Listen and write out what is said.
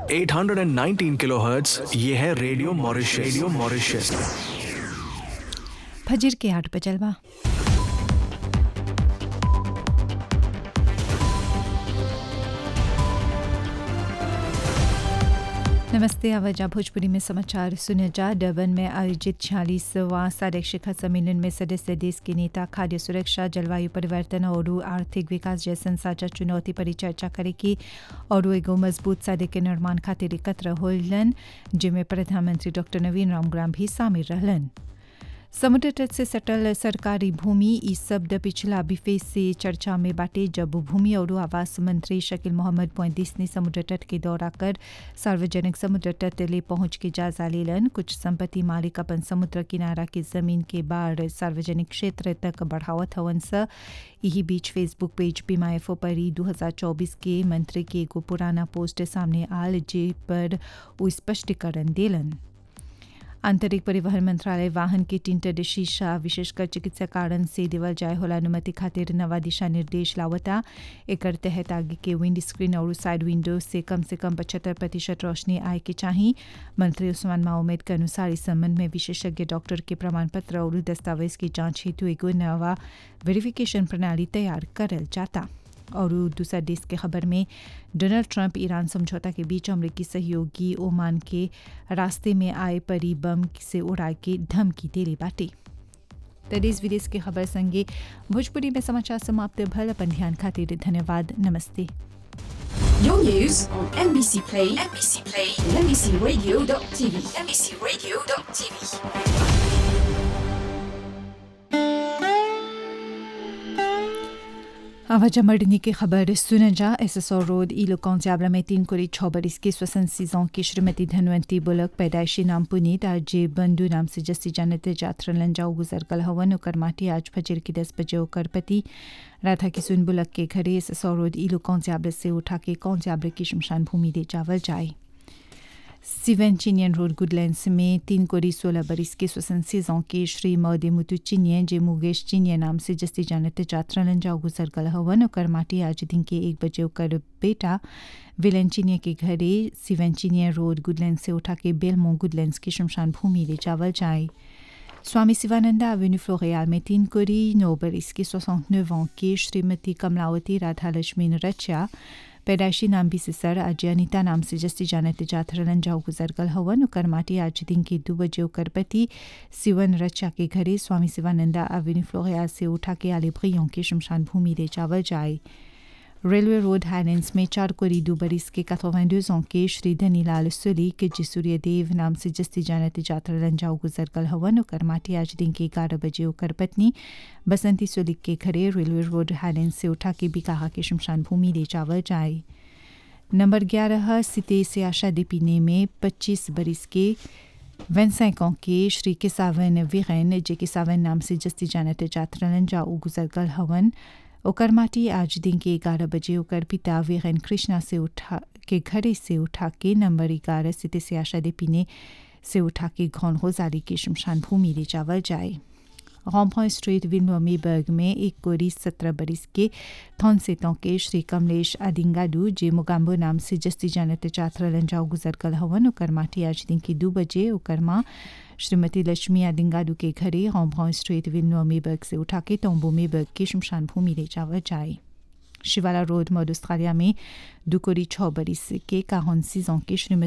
819 kilohertz ये है radio Mauritius radio Mauritius फजर के आठ बजलवा नमस्ते आवाजा भोजपुरी में समाचार सुने जा डबन में आयोजित छियालीसवां सार्क शिखर सम्मेलन में सदस्य देश के नेता खाद्य सुरक्षा जलवायु परिवर्तन और आर्थिक विकास जैसन साझा चुनौती पर चर्चा करेगी और एगो मजबूत सादे के निर्माण खातिर एकत्र होलन जिनमें प्रधानमंत्री डॉक्टर नवीन रामग्राम भी शामिल रहलन समुद्र तट से सटल सरकारी भूमि ई शब्द पिछला बिफे से चर्चा में बाटे जब भूमि और आवास मंत्री शकील मोहम्मद मोइदिस ने समुद्र तट के दौरा कर सार्वजनिक समुद्र तट ले पहुंच के जायजा लेलन कुछ संपत्ति मालिक अपन समुद्र किनारा की जमीन के बाढ़ सार्वजनिक क्षेत्र तक बढ़ावत हवन स यही बीच फेसबुक पेज पीमाएफओ पर ई 2024 के मंत्री के एगो पुराना पोस्ट सामने आल जे पर वो स्पष्टीकरण देलन आंतरिक परिवहन मंत्रालय वाहन के टिंटर शीशा विशेषकर चिकित्सा कारण से देवल जाय होला अनुमति खातिर नवा दिशा निर्देश लावता एकर तहत आगे के विंड स्क्रीन और साइड विंडो से कम से कम पचहत्तर प्रतिशत रोशनी आए के चाहिए मंत्री उस्मान माउमेद के अनुसार इस संबंध में विशेषज्ञ डॉक्टर के प्रमाण पत्र और दस्तावेज की जांच हेतु एगो नवा वेरिफिकेशन प्रणाली तैयार करल जाता और दूसरा देश के खबर में डोनाल्ड ट्रंप ईरान समझौता के बीच अमरीकी सहयोगी ओमान के रास्ते में आए परी बम से उड़ाए के धमकी देले बाटे तो देश विदेश के खबर संगे भोजपुरी में समाचार समाप्त भल अपन ध्यान खातिर धन्यवाद नमस्ते Your news on NBC Play, NBC Play, and NBCRadio.tv, NBCRadio.tv. आवाजा मर्डनी की खबर सुन जा एस एस और रोड ई लोकौंजाबला में तीन कोरी छः बरिस की स्वसन सीजों की श्रीमती धनवंती बुलक पैदाइशी नाम पुनीत आज जे बंधु नाम से जस्सी जानत जात्र लंजाऊ गुजर कल हवन उकर माटी आज फजर की दस बजे उकर पति राधा किसुन बुलक के घरे एस एस और रोड ई लोकौंजाबले से उठा के कौंजाबले की शमशान भूमि दे जावल जाए सिवन चिनियन रोड गुडलैंड्स में तीन कोरी सोलह बरिस के स्वसन सीजों के श्री मौदे मुतु चिनियन जे मुगेश चिनियन नाम से जस्ती जानते जात्रा लंजाओ गुजर कल हवन ओकर माटी आज दिन के एक बजे ओकर बेटा विलन चिनिया के घरे सिवन चिनियन रोड गुडलैंड से उठा के बेलमो गुडलैंड्स की शमशान भूमि ले जावल जाए स्वामी शिवानंदा एवेन्यू फ्लोरियाल में तीन कोरी नौ बरिस के सोसठ नौ की श्रीमती कमलावती राधा लक्ष्मी रचा पैदाइशी नाम भी सिसर आज अनिता नाम से जस्ती जानते जाथरलन जाओ गुजर कल हवन उकर माटी आज दिन के दो बजे उकर पति सिवन रचा के घरे स्वामी शिवानंदा एवेन्यू फ्लोरियाल से उठा के आले भ्रियों की शमशान भूमि ले जावल जाए रेलवे रोड हाईलैंड्स में चार कोरी दो बरिस के कथोवेंडोजों के श्री धनीलाल सुली के जिसूर्य देव नाम से जस्ती जानते जात्रा लंजाऊ गुजर कल हवन उकर माटी आज दिन के ग्यारह बजे उकर पत्नी बसंती सुलिक के घरे रेलवे रोड हाईलैंड से उठा के बिकाहा के शमशान भूमि ले जावल जाए नंबर ग्यारह सिते से आशा दीपिने में पच्चीस बरिस के वेंसैकों के श्री किसावन वीरेन जे किसावन नाम से जस्ती जानते जात्रा लंजाऊ गुजर कल हवन ओकर माटी आज दिन के ग्यारह बजे ओकर पिता वीरेन कृष्णा से उठा के घरे से उठा के नंबर ग्यारह सिते से आशा पीने से उठा के घौन होजारी की शमशान भूमि ले जावल जाए रॉम्पॉ स्ट्रीट विनोमीबर्ग में एक कोरी सत्रह बरिस के थौनसेतों के श्री कमलेश आदिंगाडू जे मुगाम्बो नाम से जस्ती जानते चात्रा लंजाओ गुजर कल हवन ओकर माटी आज दिन की दो बजे ओकर माँ श्रीमती लक्ष्मी आदिंगाडू के घरे रॉम्पॉ स्ट्रीट विनोमीबर्ग से उठा के तोम्बो मेबर्ग की शमशान भूमि ले जावा जाए शिवाला रोड मॉड ऑस्ट्रेलिया में दुकोरी छः बरिस के काहन सीजों के श्रीमती